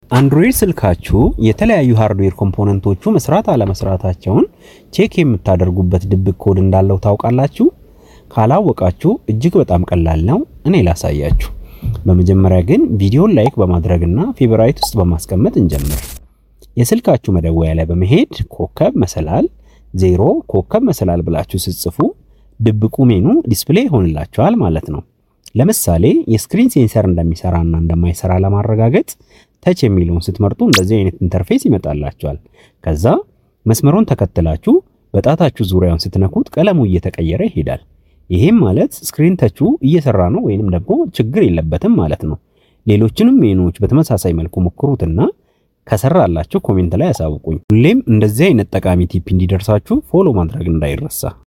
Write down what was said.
አንድሮይድ ስልካችሁ የተለያዩ ሃርድዌር ኮምፖነንቶቹ መስራት አለመስራታቸውን ቼክ የምታደርጉበት ድብቅ ኮድ እንዳለው ታውቃላችሁ? ካላወቃችሁ እጅግ በጣም ቀላል ነው። እኔ ላሳያችሁ። በመጀመሪያ ግን ቪዲዮን ላይክ በማድረግና ፌቨራይት ውስጥ በማስቀመጥ እንጀምር። የስልካችሁ መደወያ ላይ በመሄድ ኮከብ መሰላል ዜሮ ኮከብ መሰላል ብላችሁ ስትጽፉ ድብቁ ሜኑ ዲስፕሌይ ይሆንላችኋል ማለት ነው። ለምሳሌ የስክሪን ሴንሰር እንደሚሰራና እንደማይሰራ ለማረጋገጥ ተች የሚለውን ስትመርጡ እንደዚህ አይነት ኢንተርፌስ ይመጣላችኋል። ከዛ መስመሩን ተከትላችሁ በጣታችሁ ዙሪያውን ስትነኩት ቀለሙ እየተቀየረ ይሄዳል። ይሄም ማለት ስክሪን ተቹ እየሰራ ነው ወይንም ደግሞ ችግር የለበትም ማለት ነው። ሌሎችንም ሜኑዎች በተመሳሳይ መልኩ ሞክሩትና ከሰራላችሁ ኮሜንት ላይ ያሳውቁኝ። ሁሌም እንደዚህ አይነት ጠቃሚ ቲፕ እንዲደርሳችሁ ፎሎ ማድረግ እንዳይረሳ።